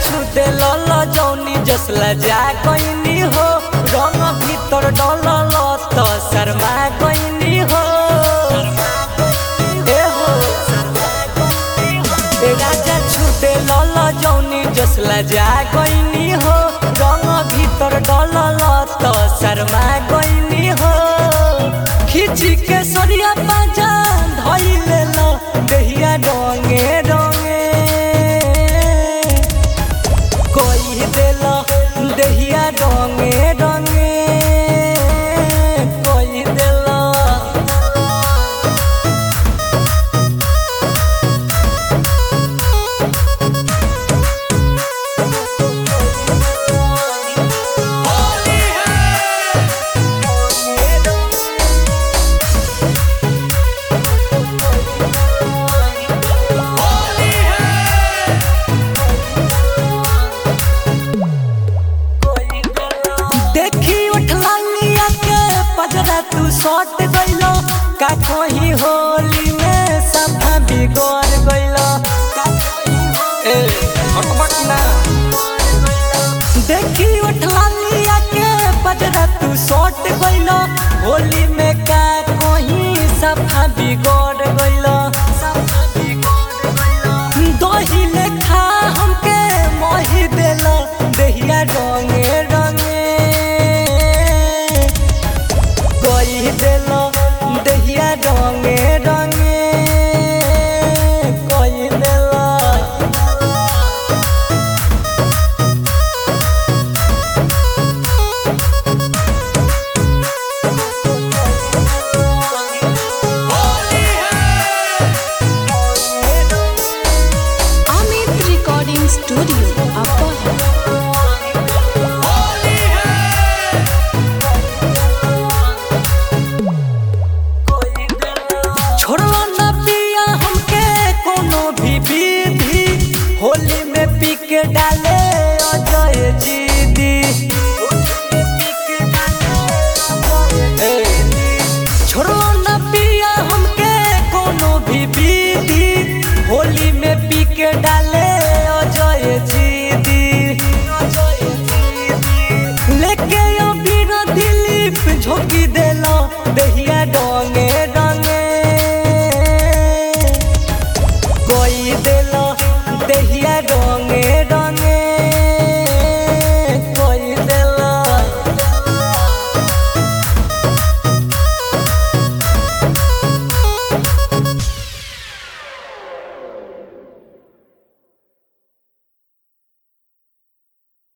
छूटे लल जौनी जसला जा कैनी हो रंग भीतर डलल त शर्मा कैनी हो ए हो ए राजा छूटे लल जौनी जसला जा कैनी हो रंग भीतर डलल त शर्मा कैनी हो खिची के सरिया पाजा धइले ल देहिया डोंगे डोंगे कोई दिल देहिया डोंगे डोंगे कोई दिल देखी उठला लिया के पजरा तू सट गइलो का कहीं होली में सभा बिगड़ गइलो ए हटबट ना देखी उठला लिया के पजरा तू सट गइलो होली में का कहीं सभा बिगड़ गइलो सभा बिगड़ गइलो दही लेखा हमके मोही देलो देहिया रंगे रंगे कोई देलो देहिया रंगे रंगे कोई देलो Amit Recording Studio, Upper छोड़ो न पिया हमके कोनो भी विधि होली में पी के डाले अजय जीदी ए, छोड़ो न पिया हमके कोनो भी विधि होली में पी के डाले